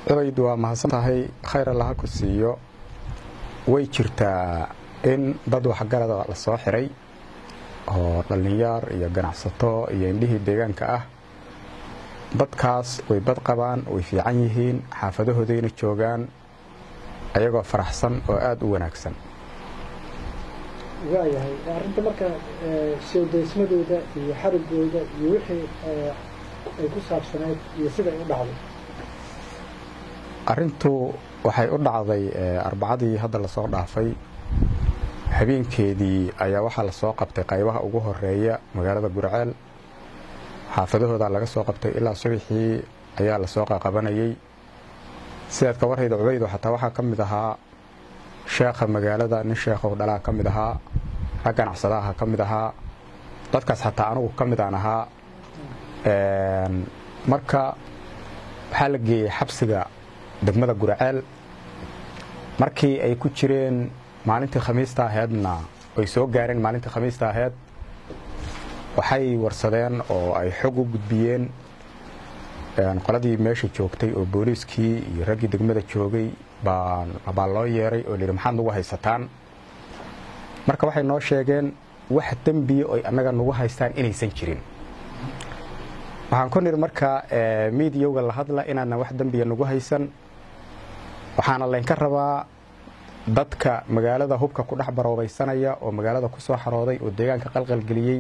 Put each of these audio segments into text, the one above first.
cubayd waa mahadsan tahay khayr allaha ku siiyo way jirtaa in dad waxgarada la soo xiray oo dhallinyaar iyo ganacsato iyo indhihii deegaanka ah dadkaas way bad qabaan way fiican yihiin xaafadahoodayna joogaan ayagoo faraxsan oo aada u wanaagsan waayahay arrinta marka soodaysmadooda iyo xarigooda iyo wixii ay ku saabsaneyd iyo siday u dhacday arrintu waxay u dhacday arbacadii hadda lasoo dhaafay habeenkeedii ayaa waxaa lasoo qabtay qaybaha ugu horeeya magaalada gurceel xaafadahooda laga soo qabtay ilaa subaxii ayaa lasoo qaqabanayey sidaad ka warhayda cubaydo xataa waxaa ka mid ahaa sheekha magaalada nin sheekhow dhalaa ka mid ahaa rag ganacsadaha ka mid ahaa dadkaas xataa anugu ka mid aan ahaa marka waxaa la geeyey xabsiga degmada gurceel markii ay ku jireen maalintii khamiista aheedna ay soo gaareen maalintii khamiista aheed waxay warsadeen oo ay xog u gudbiyeen qoladii meesha joogtay oo booliiskii iyo raggii degmada joogay baa loo yeeray oo layidhi maxaad nagu haysataan marka waxay noo sheegeen wax dembiya oy annaga nagu haystaan inaysan jirin waxaan ku nidhi marka miidiyowga la hadla inaadna wax dembiya nagu haysan waxaana laynka rabaa dadka magaalada hubka ku dhex baroobaysanaya oo magaalada ku soo xarooday oo deegaanka qalqalgeliyey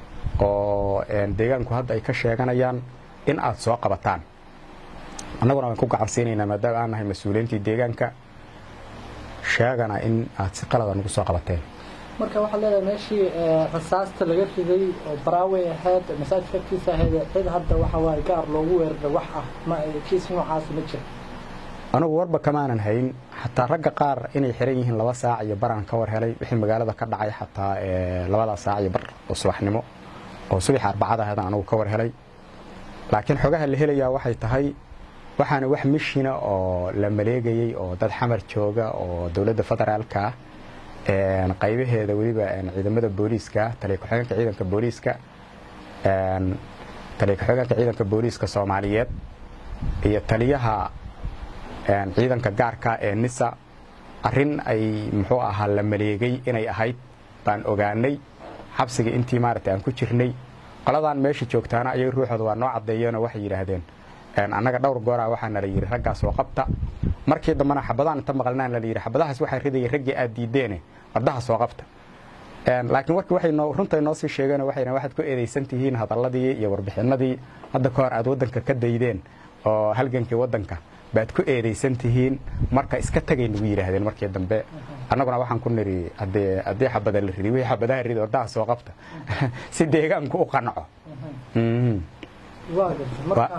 oo deegaanku hadda ay ka sheeganayaan in aad soo qabataan annaguna waan ku gacansiinaynaa maadaama aan nahay mas-uuliyiintii deegaanka sheegana in aad si qalada nagu soo qabateen marka waxaad leedahay meeshii rasaasta laga riday oo baraawey ahayd masaajidka agtiisa ahayd cid hadda waxa waaye gaar loogu weerara wax ah ma kiis noocaasi ma jira anugu warba kamaanan hayn xataa ragga qaar inay xiran yihiin laba saac iyo baraan ka war helay wixii magaalada ka dhacay xataa labadaa saac iyo bar oo subaxnimo oo subaxa arbacada aheedan anugu ka war helay laakiin xogaha la helayaa waxay tahay waxaana wax mishina oo la maleegayey oo dad xamar jooga oo dowladda federaalka ah qaybaheeda weliba ciidamada booliiska taliya ku-xigeenka ciidanka booliiska taliya ku-xigeenka ciidanka booliiska soomaaliyeed iyo taliyaha ciidanka gaarka ee nisa arrin ay muxuu ahaa la maleegay inay ahayd baan ogaanay xabsiga intii maaragtay aan ku jirnay qoladan meesha joogtaana ayay ruuxooda waa noo caddeeyeenoo waxay yidhaahdeen annaga dhowr gooraa waxaana la yidhi raggaas oo qabta markii dambena xabadaan inta maqalnaan la yidhi xabadahaas waxaa ridayay raggii aad diideene wardaha soo qabta laakiin warkii waxay noo runtay noo sii sheegeen waxay waxaad ku eedaysan tihiin hadalladii iyo warbixinadii hadda ka hor aad waddanka ka daydeen oo halgankii waddanka baad ku eedaysan tihiin marka iska tagay nagu yidhaahdeen markii dambe annaguna waxaan ku nidhi haddee haddii xabada la ridi wixii xabadaha ridi wardaha soo qabta si deegaanku u qanaco waa garta marka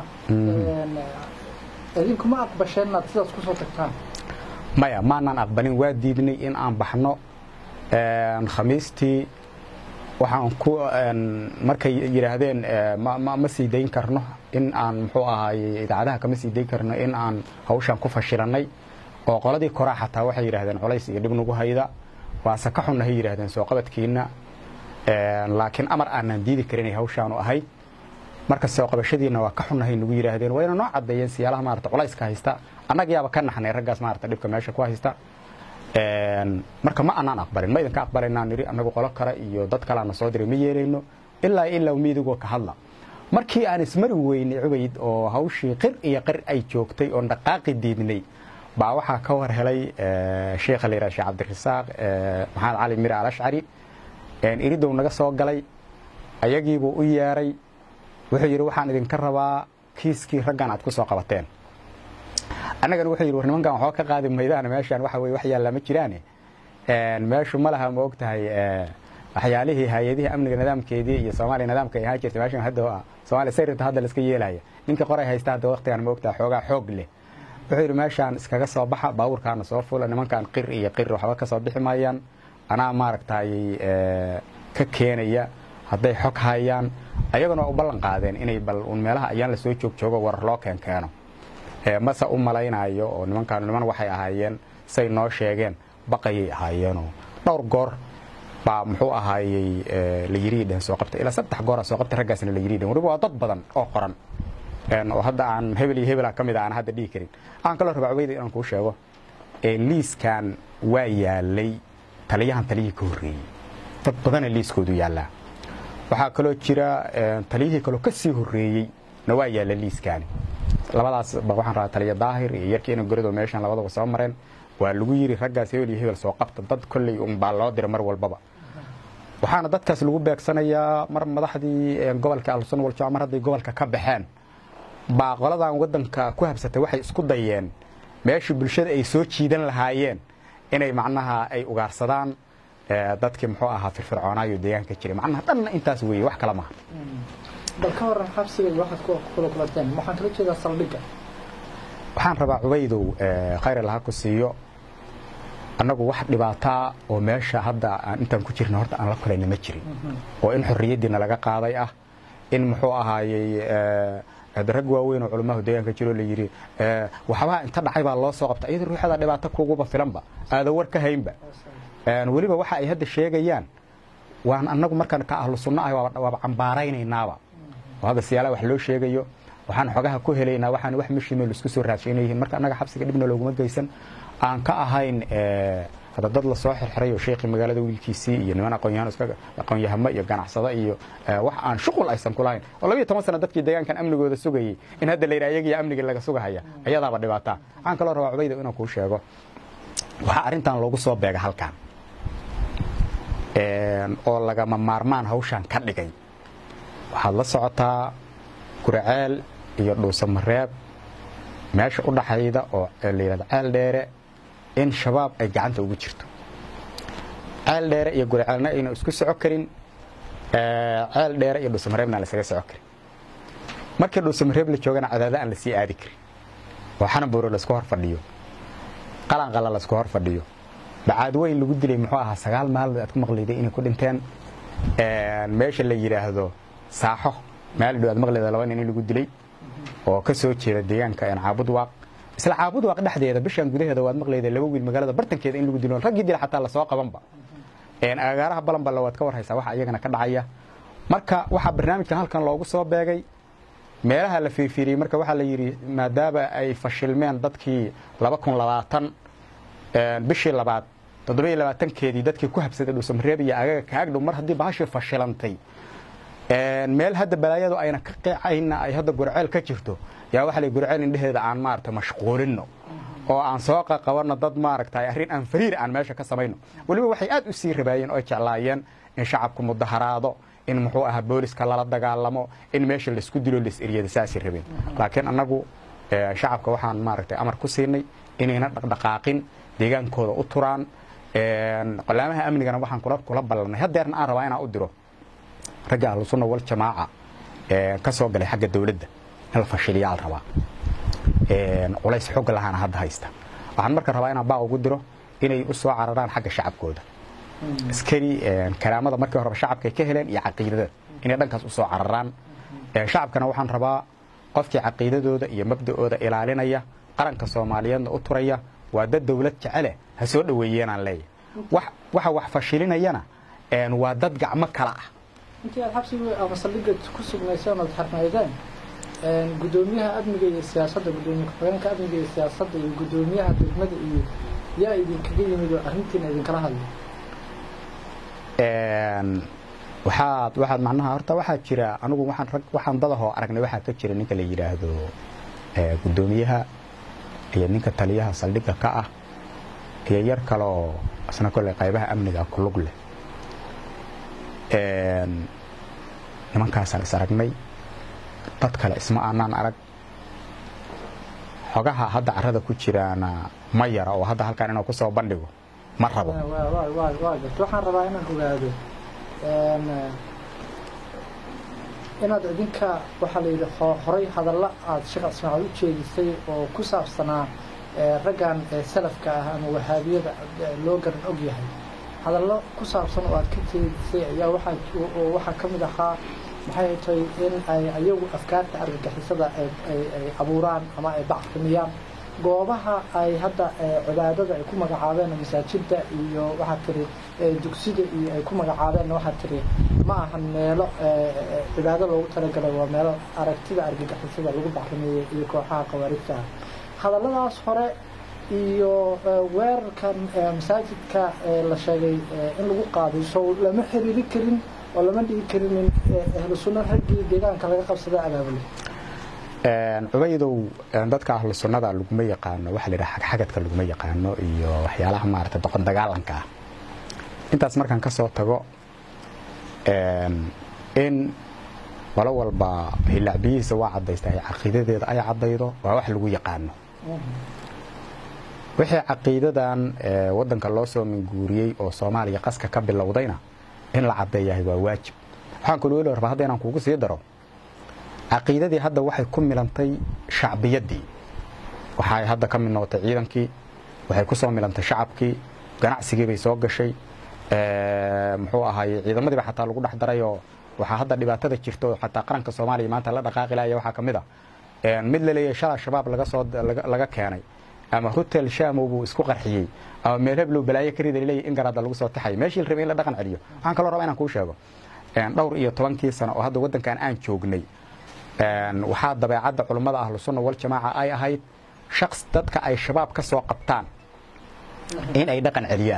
idinku ma aqbasheen inaad sidaas ku soo tagtaan maya maanaan aqbalin waa diidnay in aan baxno khamiistii waxaan ku markay yidhaahdeen ma sii dayn karno in aan muxuu ahaay idaacadaha kama sii dayn karno in aan hawshaan ku fashilannay oo qoladii koraa xataa waxay yidhahdeen colays iyo dhib nagu hayda waase ka xunnahay yidhahdeen soo qabadkiina laakiin amar aanaan diidi karinay hawshaanu ahayd marka soo qabashadiina waa ka xunnahay nagu yidhaahdeen wayna noo caddeeyeen siyaalaha maarata culayska haysta annagayaaba ka naxnay raggaas maarata dhibka meesha ku haysta marka ma anaan aqbalin ma idinka aqbalaynaan nidhi annagu qolo kale iyo dad kaleana soo diray ma yeelayno ilaa ilaa miidigoo ka hadla markii aan ismari weynay cubayd oo hawshii qir iyo qir ay joogtay oon dhaqaaqi diidnay baa waxaa ka war helay sheekha la yidhaha sheekh cabdirasaaq maxamed cali mira alashcari iridow naga soo galay ayagiibuu u yeeray wuxuu yidhi waxaan idinka rabaa kiiskii raggan aad ku soo qabateen annagana wuxuu yidhi war nimankan waxba ka qaadi maydaan meeshaan waxa weye wax yaallaa ma jiraane meeshu ma laha ma og tahay waxyaalihii hay-adihii amniga nidaamkeedii iyo soomaaliya nidaamka ay ahaan jirtay meeshan hadda soomaaliya sayrta hadda laska yeelaya ninka qoray haysta hadda waqtigan ma og tahay xoogaa xoog leh wuxuu yidhi meeshaan iskaga soo baxa baabuurkaana soo fula nimankan qir iyo qir waxba ka soo bixi maayaan anaa maaragtay ka keenaya hadday xog hayaan ayaguna waa u ballan qaadeen inay bal un meelaha ayaan la soo joog joogo warar loo keen keeno mase u malaynayo oo nimankaanu niman waxay ahaayeen say noo sheegeen baqayay ahaayeenoo dhowr goor baa muxuu ahaayey la yiri dhehen soo qabta ilaa saddex goora soo qabta raggaasna la yiri dhehen waliba waa dad badan oo qoran oo hadda aan hebel iyo hebela ka mid a aan hadda dhihi karin waxaan kaloo rabaa cubayda inaan kuu sheego liiskan waa yaalay taliyahan taliyihii ka horreeyey dad badana liiskoodu yaallaa waxaa kaloo jira taliyihii kaloo ka sii horreeyey na waa yaalla liiskaani labadaas waxaan rabaa taliya daahir iyo yarkii ina gorido meeshan labadaba soo mareen waa lagu yidhi raggaas hebel iyo hebel soo qabta dad kolley unbaa loo dira mar walbaba waxaana dadkaas lagu beegsanayaa mar madaxdii gobolka alsun waljamac mar hadday gobolka ka baxeen baa qoladan waddanka ku habsatay waxay isku dayeen meeshii bulshada ay soo jiidan lahaayeen inay macnaha ay ugaarsadaan dadkii muxuu ahaa firfircoonaayo deegaanka jiray macnaha dhanna intaas weeye wax kale maaha bal ka waran xabsiga waxaad ku kula kulanteen waxaan kala jeedaa saldhigga waxaan rabaa cubaydow khayr allaha ku siiyo annagu wax dhibaataa oo meesha hadda aan intaan ku jirna horta aan la kulayna ma jirin oo in xorriyaddiina laga qaaday ah in muxuu ahaayey rag waaweyn oo culamahu deegaanka jiroo la yidhi waxbaha inta dhacay baa loo soo qabta iyadoo ruuxada dhibaato kuguba filanba aada war ka haynba weliba waxa ay hadda sheegayaan waan annagu markaan ka ahlu sunno ahay waaba cambaaraynaynaba oo hadda siyaalaha wax loo sheegayo waxaan xogaha ku helaynaa waxaan wax mishime laisku soo raadshaynayihiin marka annaga xabsiga dhibna looguma geysan aan ka ahayn hadda dad la soo xirxiray oo sheekii magaalada wiilkiisii iyo niman aqoonyahan iska aqoonyahamo iyo ganacsado iyo wax aan shuqul aysan ku lahayn oo labiyo toban sano dadkii deegaankan amnigooda sugayey in hadda la yidhaha iyagiyo amnigii laga sugahaya ayadaaba dhibaataa waxaan kaloo rabaa cubayda inaan kuu sheego waxaa arrintan loogu soo beega halkan oo lagama maarmaan hawshan ka dhigay waxaad la socotaa guraceel iyo dhuusamareeb meesha u dhaxayda oo la yidhahdo ceel dheere in shabaab ay gacanta ugu jirto ceel dheere iyo guraceelna ayna isku soco karin ceel dheere iyo dhuusamareebna aan lasaga soco karin markii dhuusamareeb la joogana cadaada aan lasii aadi karin oo xanabuuro laisku hor fadhiyo qalanqala laisku hor fadhiyo bacaad weyn lagu dilay muxuu ahaa sagaal maalmood aad ku maqlayday inay ku dhinteen meesha la yidhaahdo saaxo meel dhow aad maqlayda laba nin in lagu dilay oo ka soo jeeda deegaanka caabud waaq isla caabud waaq dhexdeeda bishan gudaheeda waad maqlayda laba wiil magaalada bartankeeda in lagu dilo raggii dila xataa lasoo qabanba agaaraha balanballa waad ka warhaysaa waxa iyagana ka dhacaya marka waxaa barnaamijkan halkan loogu soo beegay meelaha la fiirfiiriyey marka waxaa la yidhi maadaama ay fashilmeen dadkii laba kun labaatan bishii labaad toddobiyo labaatankeedii dadkii ku habsaday dhuusamareeb iyo agaga kaagdhow mar haddii bahashii fashilantay meel hadda balaayadu ayna ka qeecayna ay hadda gurceel ka jirto yaa waxa la gurceel indheheeda aan maarata mashquulino oo aan soo qaqabanno dad maaragta arrin aan fariir aan meesha ka samayno weliba waxay aad u sii rabaayeen oo jeclaayeen in shacabku mudaharaado in muxuu ahaa booliska lala dagaalamo in meesha laisku dilo laisiriyada saasay rabeen laakiin annagu shacabka waxaan maaragtay amar ku siinay inayna dhaqdhaqaaqin deegaankooda u turaan qolaamaha amnigana waxaan kula ballanay haddeerna aan rabaa inaan u diro ragga ahlusunna wal jamaaca ka soo galay xagga dawladda in la fashiliyaa la rabaa culays xog lahaana hadda haysta waxaan marka rabaa inaan baaq ugu diro inay u soo cararaan xagga shacabkooda askari karaamada markii horeba shacabkay ka heleen iyo caqiidada inay dhankaas u soo cararaan shacabkana waxaan rabaa qofkii caqiidadooda iyo mabda'ooda ilaalinaya qaranka soomaaliyeedna u turaya waa dad dawlad jecele ha soo dhoweeyeenaan leeyahay waxa wax fashilinayana waa dad gacmo kala ah intii aad xabsiga ama saldhigga ku sugnayseen ood xarnaydeen guddoomiyaha amniga iyo siyaasadda guddoomiye ku-xigeenka amniga iyo siyaasadda iyo guddoomiyaha degmada iyo yaa idinkaga yimid oo arrintiina idinkala hadlay waxaad waxaad macnaha horta waxaa jira anigu waxaan rag waxaan dadahoo aragnay waxaa ka jira ninka la yidhaahdo guddoomiyaha iyo ninka taliyaha saldhigga ka ah iyo yar kaloo isna kolley qaybaha amniga ku lug leh nimankaasaan is aragnay dad kale isma aanaan arag xogaha hadda carrada ku jiraana ma yara oo hadda halkaan inuu ku soo bandhigo ma rabo waxaan rabaa inaan ogaado inaad idinka waxaa la yidhi horay hadalla aada sheekh ismaaciil u jeedisay oo ku saabsanaa raggan salafka ah ama wahaabiyada loo garan og yahay hadallo ku saabsan oo aad ka jeedisay ayaa waxaa waxaa ka mid ahaa maxay tahay in ay ayagu afkaarta argagixisada ay abuuraan ama ay bacrimiyaan goobaha ay hadda cibaadada ay ku magacaabeen masaajidda iyo waxaad tiri dugsida iyo ay ku magacaabeen waxaad tiri ma ahan meelo cibaado loogu talagalay waa meelo aragtida argagixisada lagu bacrimeeyey iyo kooxaha khawaarijta ah hadalladaas hore iyo weerarkan masaajidka la sheegay in lagu qaaday so lama xiriiri karin oo lama dhigi karin in ahlu sunno raggii deegaanka laga qabsada abaabulay cubaydow dadka ahlu sunnada laguma yaqaano waxa la yidhaha xagxagadka laguma yaqaano iyo waxyaalaha maarata doqon dagaalanka ah intaas markaan ka soo tago in qolo walba hilacbiyihiisa waa caddaysta ay caqiidadeeda ay caddaydo waa wax lagu yaqaano wixii caqiidadan waddanka loo soo minguuriyey oo soomaaliya qaska ka bilowdayna in la caddeeyahay waa waajib waxaan kaloo weli rabaa hadda inaan kugu sii daro caqiidadii hadda waxay ku milantay shacbiyaddii waxay hadda ka mid noqotay ciidankii waxay ku soo milantay shacabkii ganacsigii bay soo gashay muxuu ahaayey ciidamadiiba xataa lagu dhex darayoo waxaa hadda dhibaatada jirta oo xataa qaranka soomaaliya maanta la dhaqaaqi laaya waxaa ka mid a mid la leeyahay shala shabaab laga soo laga keenay ama hotel shamow buu isku qarxiyey ama meel heblow balaayo ka rida laleeyahy in garaadda lagu soo taxay meeshii la rabay in la dhaqan celiyo waxaan kaloo rabaa inaan kuu sheego dhowr iyo tobankii sano oo hadda waddankan aan joognay waxaa dabeecadda culummada ahlusunna waljamaaca ay ahayd shaqs dadka ay shabaab ka soo qabtaan in ay dhaqan celiyaan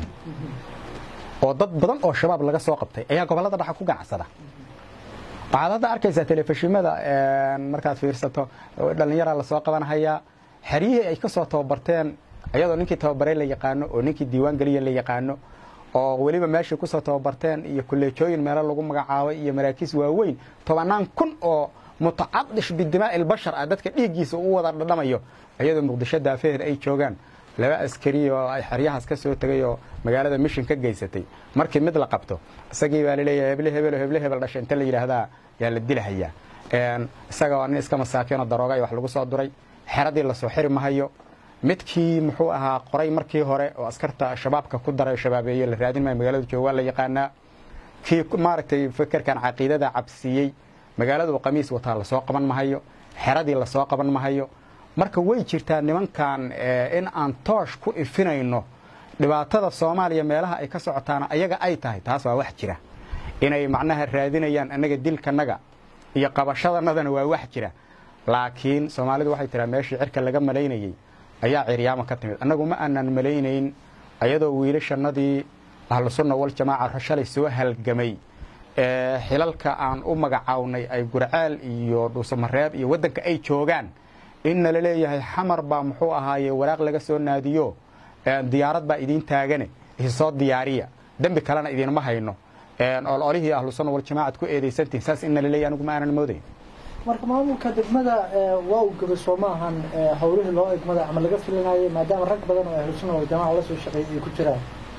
oo dad badan oo shabaab laga soo qabtay ayaa gobollada dhaxa ku ganacsada waxaad hadda arkaysaa telefishimada markaad fiirsato dhallinyaraa lasoo qabanhayaa xeryihii ay ka soo tababarteen ayadoo ninkii tababaray la yaqaano oo ninkii diiwaan geliya la yaqaano oo weliba meeshay kusoo tababarteen iyo kuleejooyin meelo lagu magacaabay iyo maraakiis waaweyn tobannaan kun oo mutacadish bidimaa'i ilbashar ah dadka dhiiggiisa u wada dhadhamayo iyadoo muqdisho daafeher ay joogaan laba askari oo ay xeryahaas ka soo tegay oo magaalada mishin ka geysatay markii mid la qabto isagii baa laleeyahay heble hebel heble hebel dhashay inta la yidhaahdaa yaa la dilahayaa isaga waa nin iska masaakiinoo darooga wax lagu soo duray xeradii lasoo xiri mahayo midkii muxuu ahaa qoray markii hore oo askarta shabaabka ku daray shabaabeeye la raadin maayo magaalada jooga waa la yaqaanaa kii maaragtay fekerkan caqiidada cabsiiyey magaaladu qamiis wataa lasoo qaban mahayo xeradii lasoo qaban mahayo marka way jirtaa nimankan in aan toosh ku ifinayno dhibaatada soomaaliya meelaha ay ka socotaana ayaga ay tahay taas waa wax jira inay macnaha raadinayaan annaga dilkanaga iyo qabashadanadana waa wax jira laakiin soomaalidu waxay tiraa meeshii cirka laga malaynayey ayaa ciryaama ka timid annagu ma aanan malaynayn ayadoo wiilashannadii ahlusunna waljamaaca shalay soo halgamay xilalka aan u magacawnay ay gurceel iyo dhuusamareeb iyo waddanka ay joogaan in nala leeyahay xamar baa muxuu ahaaye waraaq laga soo naadiyo diyaarad baa idiin taagane isoo diyaariya dembi kalena idinma hayno ololihii ahlusunna waljamaacad ku eedaysantihin saas in nala leeyahy anigu ma aanan moodayn marka maamulka degmada waa uu gabay soo ma ahan howlihii loo egmada ama laga filinayay maadaama rag badan oo ahlusunna waljamaca la soo shaqeeyay ay ku jiraan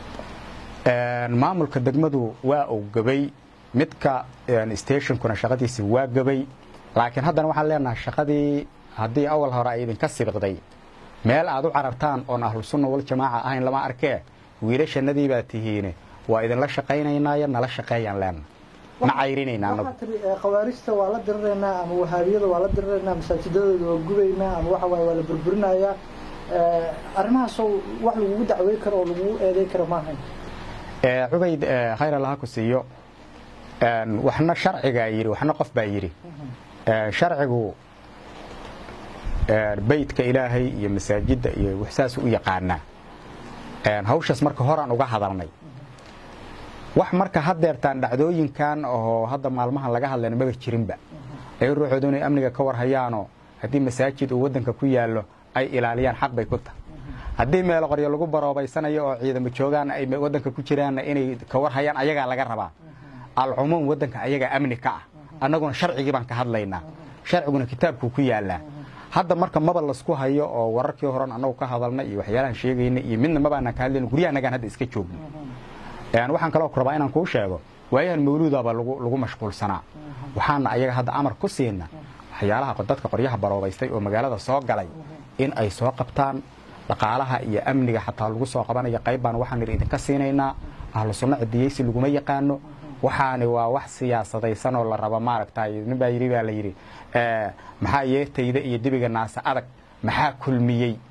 maamulka degmadu waa uu gabay midka stationkuna shaqadiisi waa gabay laakiin haddana waxaan leenahay shaqadii haddii awal hore ay idinka sibiqday meel aad u carartaan oon ahlusunna waljamaaca ahayn lama arkee wiilashannadii baa tihiine waa idinla shaqaynaynaayo nala shaqeeyaan leena ma cayrinayna anagu waxaa tiri khawaarijta waa la diriraynaa ama wahaabiyada waa la diriraynaa masaajidadooda waa gubaynaa ama waxa waaye waa la burburinayaa arrimahaasoo wax lagugu dacwey karo oo lagugu eeday karo maahayn cubayd khayr allaha ku siiyo waxna sharcigaa yidhi waxna qof baa yidhi sharcigu beydka ilaahay iyo masaajidda iyo saas u yaqaanaa hawshaas marka horaan uga hadalnay wax marka hadeertaan dhacdooyinkan oo hadda maalmahan laga hadlayna maba jirinba ay ruuxoodu inay amniga ka warhayaanoo haddii masaajid uu waddanka ku yaallo ay ilaaliyaan xaq bay ku tahay haddii meelo qoryo lagu baroobaysanayo oo ciidamo joogaan ay waddanka ku jiraanna inay ka warhayaan ayagaa laga rabaa alcumuum waddanka ayagaa amni ka ah annaguna sharcigii baan ka hadlaynaa sharciguna kitaabkuu ku yaallaa hadda marka maba lasku hayo oo wararkii horan annagu ka hadalna iyo waxyaalahan sheegayna iyo midna mabaanaan ka hadlayna guryahanagaan hadda iska joogno waxaan kaloo ku rabaa inaan kuu sheego waayahan mawluudaba lagu mashquulsanaa waxaana ayaga hadda amar ku siina waxyaalaha dadka qoryaha baroobaystay oo magaalada soo galay in ay soo qabtaan dhaqaalaha iyo amniga xataa lagu soo qabanaya qayb baan waxaan idhi idinka siinaynaa ahlu sunno cidiyeysi laguma yaqaano waxaani waa wax siyaasadaysan oo la rabo maaragtay nin baa yidhi baa la yidhi maxaa yeertayda iyo dibiga naase adag maxaa kulmiyey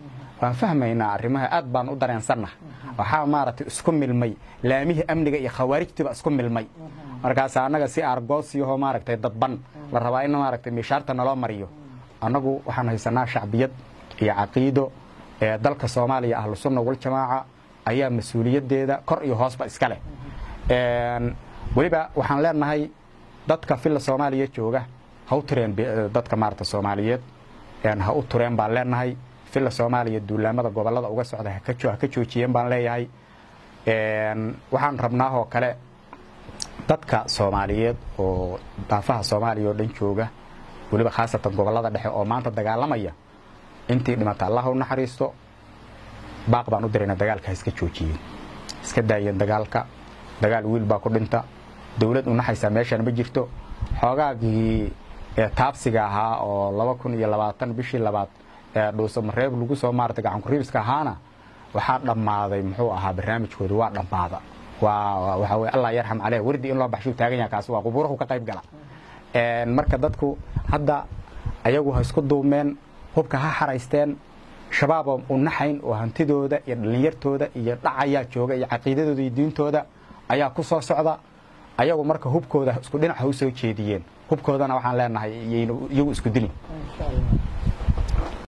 waan fahmaynaa arrimaha aad baan u dareensannaha waxaa maaragtay isku milmay laamihii amniga iyo khawaarijtiiba isku milmay markaas annaga si aargoosiyahoo maaragtay dadban la rabaa in maaragtay miishaarta naloo mariyo annagu waxaan haysanaa shacbiyad iyo caqiido ee dalka soomaaliya ahlusunna waljamaaca ayaa mas-uuliyaddeeda kor iyo hoosba iska leh weliba waxaan leenahay dadka filla soomaaliya jooga ha u tureen dadka maarata soomaaliyeed ha u tureen baan leenahay filla soomaaliya duulaamada gobolada uga socda ha ka joojiyeen baan leeyahay waxaan rabnaahoo kale dadka soomaaliyeed oo daafaha soomaaliya oo dhan jooga weliba khaasatan gobolada dhexe oo maanta dagaalamaya intii dhimata allah u naxariisto baaq baan u dirayna dagaalka ha iska joojiyeen iska daayeen dagaalka dagaal wiil baa ku dhinta dowlad u naxaysaa meeshaan ma jirto xoogaagii taabsiga ahaa oo laba kun iyo labaatan bishii labaad ee dhuusamareeb lagu soo maarata gacankuriibiska ahaana waxaa dhammaaday muxuu ahaa barnaamijkooda waa dhammaada waa waxaa weye allah yarxam caleyh wardi in loo baxshuu taagan yaha kaasi waa qubuurahu ka qayb gala marka dadku hadda ayagu ha isku duumeen hubka ha xaraysteen shabaaba u naxayn oo hantidooda iyo dhallinyartooda iyo dhacayaa jooga iyo caqiidadooda iyo diintooda ayaa ku soo socda ayagu marka hubkooda isku dhinac ha u soo jeediyeen hubkoodana waxaan leenahay iyagu isku dilin